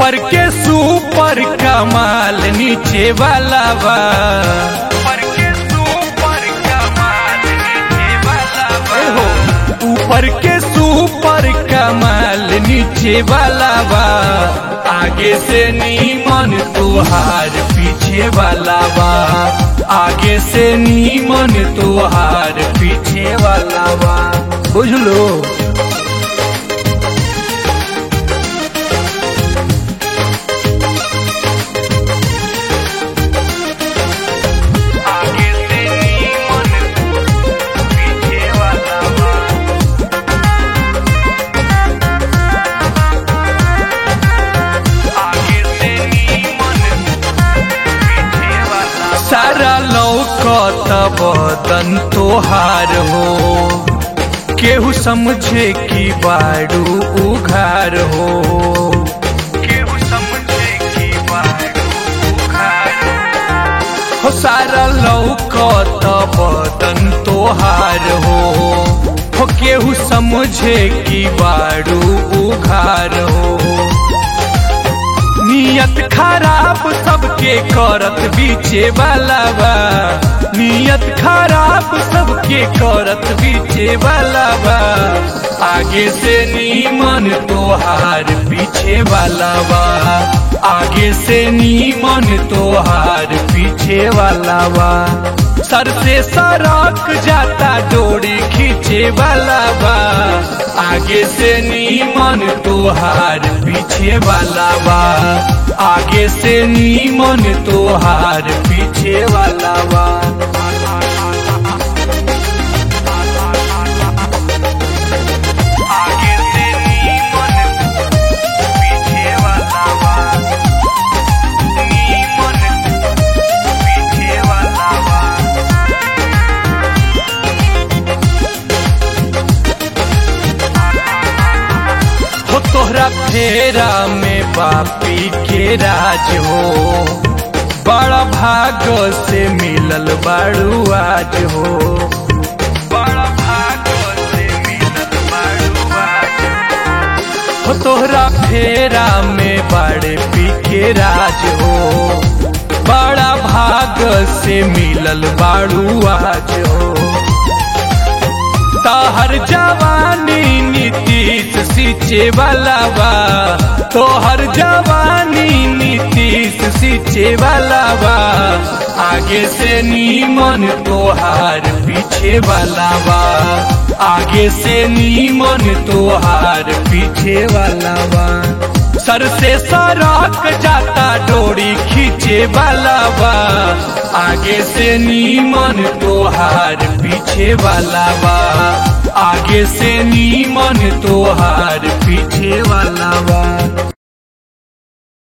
ऊपर के सुपर कमाल नीचे वाला बा ऊपर के सुपर कमाल नीचे वाला बा ऊपर के सुपर कमाल नीचे वाला बा आगे से नीमन तुहार पीछे वाला बा आगे से नीमन तुहार पीछे वाला बा बुझलो आगे से नीमन पीछे वाला बा आगे से नीमन पीछे वाला बा। सारा लौकत बदन तोहार हो केहू समझे कि बाड़ू उघार हो केहू समझे कि बाड़ू उघार हो सारा लौकत बदन तोहार हो हो केहू समझे कि बाड़ू उघार हो नियत खराब सबके करत बीचे वाला बा नियत खराब सबके करत बीचे वाला बा आगे से नीमन तोहार पीछे वाला बा आगे से नीमन तोहार पीछे वाला बा सर से सरक जाता डोरी खींचे वाला बा आगे से नीमन तोहार पीछे वाला बा आगे से नीमन तोहार पीछे वाला बा आगे से नीमन पीछे वाला बा नीमन पीछे वाला बा हो तोहरा फेरा में बापी के राज हो बड़ा भाग से मिलल बाड़ू आज हो बड़ा भाग से मिलल बाड़ू आज हो तोहरा फेरा में बड़े पी के राज हो बड़ा भाग से मिलल बाड़ू आज हो तोहर जवानी नीतीश सींचे वाला बा तोहर जवानी नीतीश सींचे वाला बा आगे से नीमन तोहार पीछे वाला बा आगे से नीमन तोहार पीछे वाला बा सर से सरक जाता डोरी खींचे वाला बा आगे से नीमन तोहार पीछे वाला बा आगे से नीमन तोहार पीछे वाला बा